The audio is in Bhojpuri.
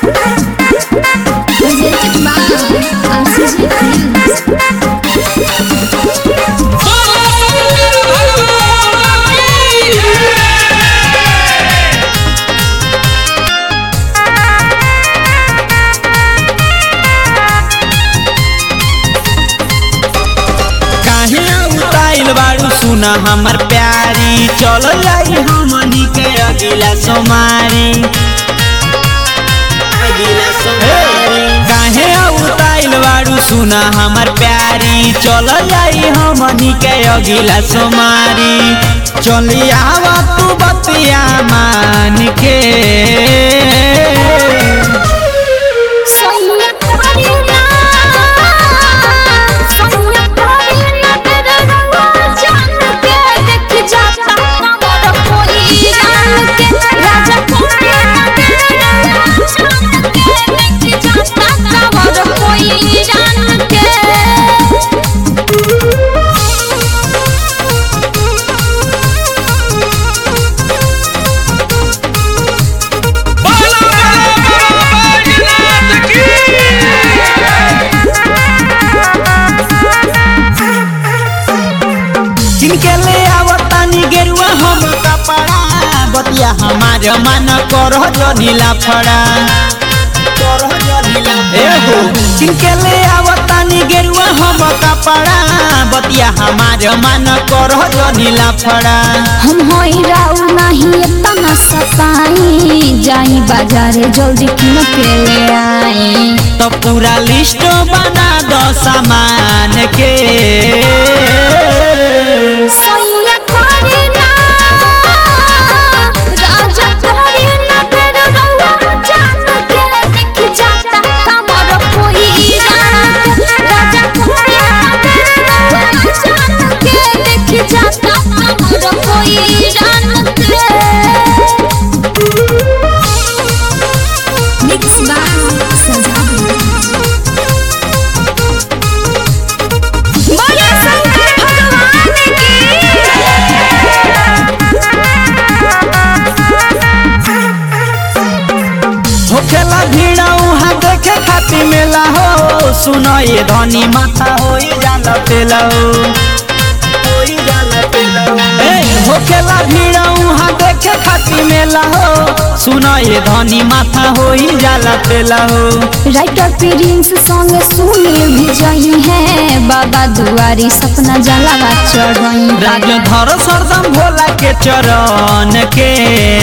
Presented by RCG Films. काहे उताइल बारू सुना हमर प्यारी चल जाई हमनी के अगिला सोमारी अगिला सोमारी काहे उताइल बारू सुना हमर प्यारी चल जाई हमनी के अगिला सोमारी चली आवा तू बतिया मान के सोनिया करीना सोनिया करीना तेरा रंग जान के देख जाता कमर कोई जान के राजा करीना तेरा रंग जान के देख जाता कमर कोई जान के जिनके ले आवतानी गेरुआ हम कपड़ा बतिया हमार मन करह जो नीला फड़ा एहो जिनके ले आवतानी गेरुआ हम कपड़ा बतिया हमार मन करह जो नीला फड़ा हम होई राउ नहीं इतना सताई जाई बाजारे जल्दी किन के ले आई तो पूरा लिस्ट बना दो सामान के सोनिया करीना राजा करीना तेरा रंग जान के देख जाता कमर कोई जान के राजा करीना तेरा रंग जान के देख जाता कमर कोई जान के मिक्स बाय सजादी बोले शंकर भगवान होखेला भीड़ उहाँ देखे खातिर मेला हो सुनो ये धनी माथा हो जाला पेला हो होई जाला पेला हो। ए, होखेला भीड़ उहाँ देखे खातिर मेला हो सुनो ये धनी माथा हो जाला पेला हो राइटर प्रिंस संग सुनील भी जही है बाबा दुआरी सपना जलावा चढ़ई राज धर सरदम भोला के चरण के